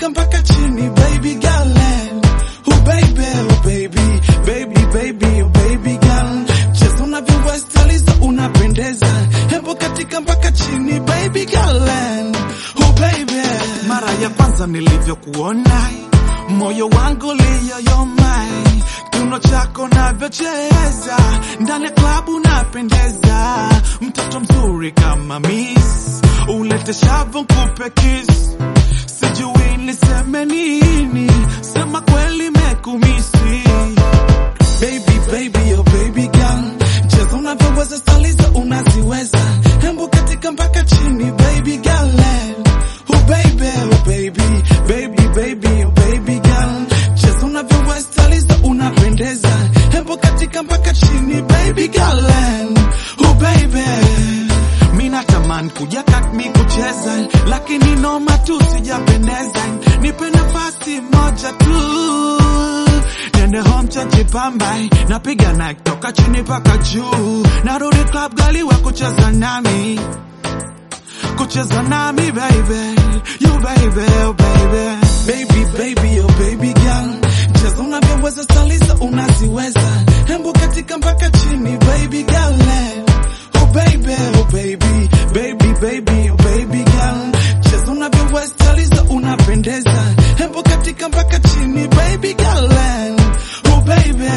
katika mpaka chini baby girl and oh baby oh baby baby baby oh baby girl cheza unavyoweza staliza unapendeza hembo katika mpaka chini baby girl and oh baby Mara ya kwanza nilivyokuona, moyo wangu liyoyomai, kiuno chako navyocheza ndani ya klabu, napendeza, mtoto mzuri kama Miss, ulete shavu nkupe kiss, sijui niseme nini, sema kweli mekumisi baby baby oh baby girl cheza unavyoweza staliza unaziweza hembo katika mpaka chini baby girl and oh baby oh baby baby baby oh baby girl cheza unavyoweza staliza unapendeza hembo katika mpaka chini baby girl and oh baby Mina taman kuja katmi kucheza, lakini noma tu sijapendeza. Nipe nafasi moja tu, nende home chachi pambai, napiga na toka chini paka juu, narudi club gali wa kucheza nami, kucheza nami baby, you baby, oh baby. baby baby oh baby girl cheza unavyoweza staliza unaziweza hembo katika mpaka chini baby girl and oh baby oh baby baby baby oh baby girl cheza unavyoweza staliza unapendeza hembo katika mpaka chini baby girl and oh baby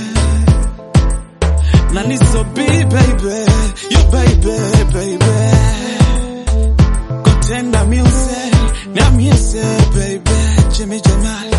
na nisobi baby you baby baby kotenda music na miese baby Jimmy Jamal